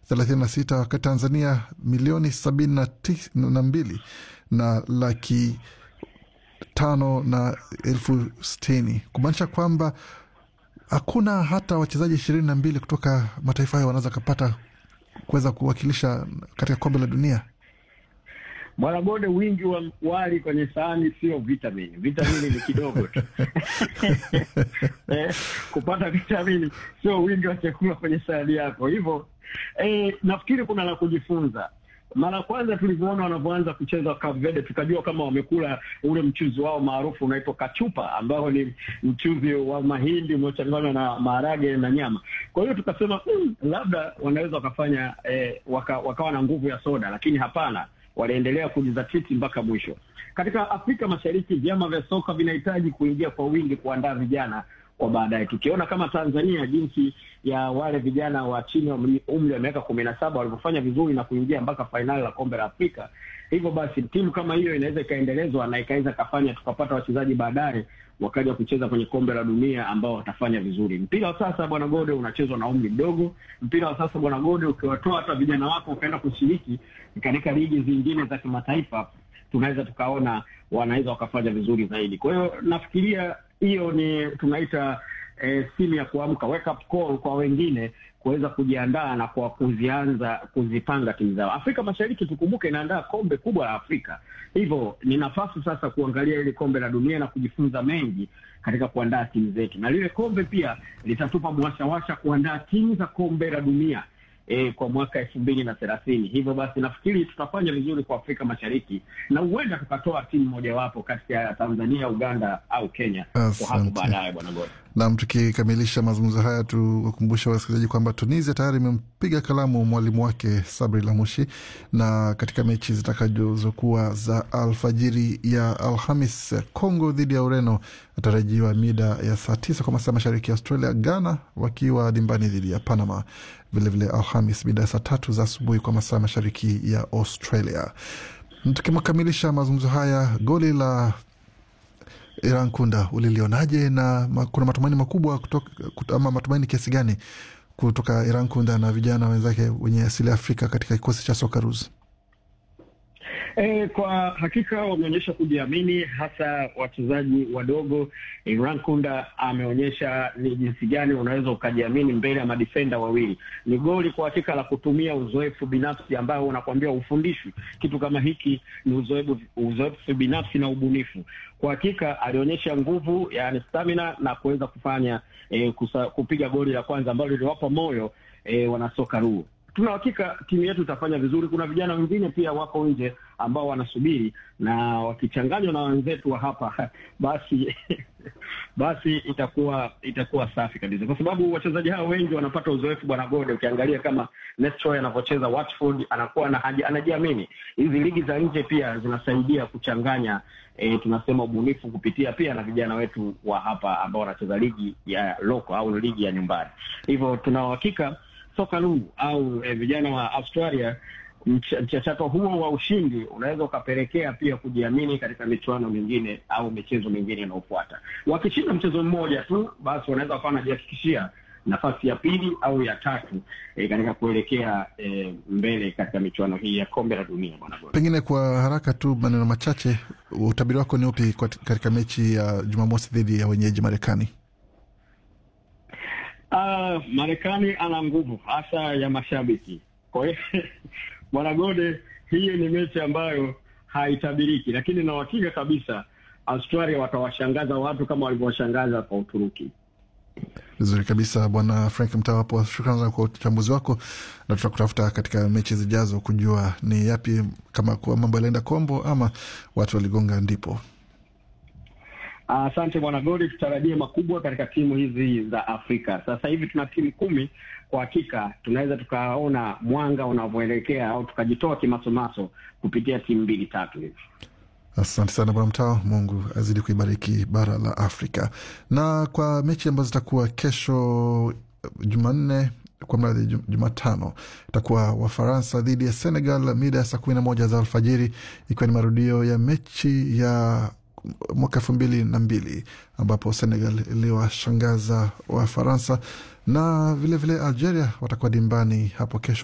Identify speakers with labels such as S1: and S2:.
S1: 36 wakati Tanzania milioni sabini na, tis, na mbili na laki tano na elfu sitini kumaanisha kwamba hakuna hata wachezaji ishirini na mbili kutoka mataifa hayo wanaweza kapata kuweza kuwakilisha katika kombe la dunia.
S2: Bwana Gode, wingi wa wali kwenye sahani sio vitamini. Vitamini ni kidogo tu eh, kupata vitamini sio wingi wa chakula kwenye sahani yako. Hivyo eh, nafikiri kuna la kujifunza. Mara kwanza tulivyoona wanavyoanza kucheza Cape Verde, tukajua kama wamekula ule mchuzi wao maarufu unaitwa kachupa, ambao ni mchuzi wa mahindi unaochanganywa na maharage na nyama. Kwa hiyo tukasema mm, labda wanaweza wakafanya eh, waka, wakawa na nguvu ya soda, lakini hapana waliendelea kujizatiti mpaka mwisho. Katika Afrika Mashariki, vyama vya soka vinahitaji kuingia kwa wingi kuandaa vijana kwa baadaye. Tukiona kama Tanzania, jinsi ya wale vijana wa chini wa umri wa miaka kumi na saba walivyofanya vizuri na kuingia mpaka fainali la kombe la Afrika. Hivyo basi timu kama hiyo inaweza ikaendelezwa na ikaweza kafanya tukapata wachezaji baadaye wakaja kucheza kwenye kombe la dunia ambao watafanya vizuri. Mpira wa sasa bwana Gode unachezwa na umri mdogo. Mpira wa sasa bwana Gode, ukiwatoa hata vijana wako ukaenda kushiriki katika ligi zingine za kimataifa, tunaweza tukaona wanaweza wakafanya vizuri zaidi. Kwa hiyo nafikiria hiyo ni tunaita eh, simu ya kuamka, wake up call kwa wengine kuweza kujiandaa na kwa kuzianza kuzipanga timu zao. Afrika Mashariki tukumbuke, inaandaa kombe kubwa la Afrika, hivyo ni nafasi sasa kuangalia ile kombe la dunia na kujifunza mengi katika kuandaa timu zetu, na lile kombe pia litatupa mwashawasha kuandaa timu za kombe la dunia E, kwa mwaka elfu mbili na thelathini. Hivyo basi nafikiri tutafanya vizuri kwa Afrika Mashariki na huenda tukatoa timu mojawapo kati ya Tanzania, Uganda au Kenya kwa hapo baadaye, bwana Gode.
S1: Nam, tukikamilisha mazungumzo haya, tuwakumbusha wasikilizaji kwamba Tunisia tayari imempiga kalamu mwalimu wake Sabri Lamushi, na katika mechi zitakazokuwa za alfajiri ya Alhamis, Congo dhidi ya Ureno atarajiwa mida ya saa tisa kwa masaa mashariki ya Australia, Ghana wakiwa dimbani dhidi ya Panama vilevile Alhamis mida ya saa tatu za asubuhi kwa masaa mashariki ya Australia. Tukikamilisha mazungumzo haya, goli la Iran Kunda ulilionaje, na kuna matumaini makubwa kutoka, ama matumaini kiasi gani kutoka Iran Kunda na vijana wenzake wenye asili ya Afrika katika kikosi cha Socceroos?
S2: E, kwa hakika wameonyesha kujiamini, hasa wachezaji wadogo. Iran Kunda ameonyesha ni jinsi gani unaweza ukajiamini mbele ya madifenda wawili. Ni goli kwa hakika la kutumia uzoefu binafsi ambao unakwambia ufundishwi. Kitu kama hiki ni uzoefu, uzoefu binafsi na ubunifu. Kwa hakika alionyesha nguvu, yani stamina na kuweza kufanya e, kusa, kupiga goli la kwanza ambalo liliwapa moyo e, wanasoka ruu tuna hakika timu yetu itafanya vizuri. Kuna vijana wengine pia wako nje ambao wanasubiri, na wakichanganywa na wenzetu wa hapa basi basi itakuwa itakuwa safi kabisa, kwa sababu wachezaji hao wengi wanapata uzoefu. Bwana Gode, ukiangalia kama Nestroy anavyocheza Watford, anakuwa na anajiamini. Hizi ligi za nje pia zinasaidia kuchanganya e, tunasema ubunifu kupitia pia na vijana wetu wa hapa ambao wanacheza ligi ya loko au ligi ya nyumbani. Hivyo tuna uhakika soka lungu au eh, vijana wa Australia, mchakato huo wa ushindi unaweza ukapelekea pia kujiamini katika michuano mingine au michezo mingine inayofuata. Wakishinda mchezo mmoja tu, basi wanaweza wakawa wanajihakikishia nafasi ya pili au ya tatu eh, katika kuelekea eh, mbele katika michuano hii ya kombe la dunia. Bwana
S1: pengine kwa haraka tu, maneno machache, utabiri wako ni upi katika mechi ya Jumamosi dhidi ya wenyeji Marekani?
S2: Uh, Marekani ana nguvu hasa ya mashabiki. Kwa hiyo bwana Gode, hii ni mechi ambayo haitabiriki, lakini na uhakika kabisa Australia watawashangaza watu kama walivyowashangaza kwa Uturuki.
S1: Vizuri kabisa, bwana Frank Mtawapo, shukrani sana kwa uchambuzi wako, na tutakutafuta katika mechi zijazo kujua ni yapi, kama kuwa mambo yalienda kombo ama watu waligonga ndipo
S2: Asante uh, bwana Godi, tutarajie makubwa katika timu hizi za Afrika. Sasa hivi tuna timu kumi. Kwa hakika tunaweza tukaona mwanga unavyoelekea au tukajitoa kimasomaso kupitia timu mbili tatu hivi.
S1: Asante sana bwana Mtao, Mungu azidi kuibariki bara la Afrika. Na kwa mechi ambazo zitakuwa kesho Jumanne kwa mradhi Jumatano itakuwa Wafaransa dhidi ya Senegal mida ya saa kumi na moja za alfajiri, ikiwa ni marudio ya mechi ya mwaka elfu mbili na mbili ambapo Senegal iliwashangaza Wafaransa na vilevile vile Algeria watakuwa dimbani hapo kesho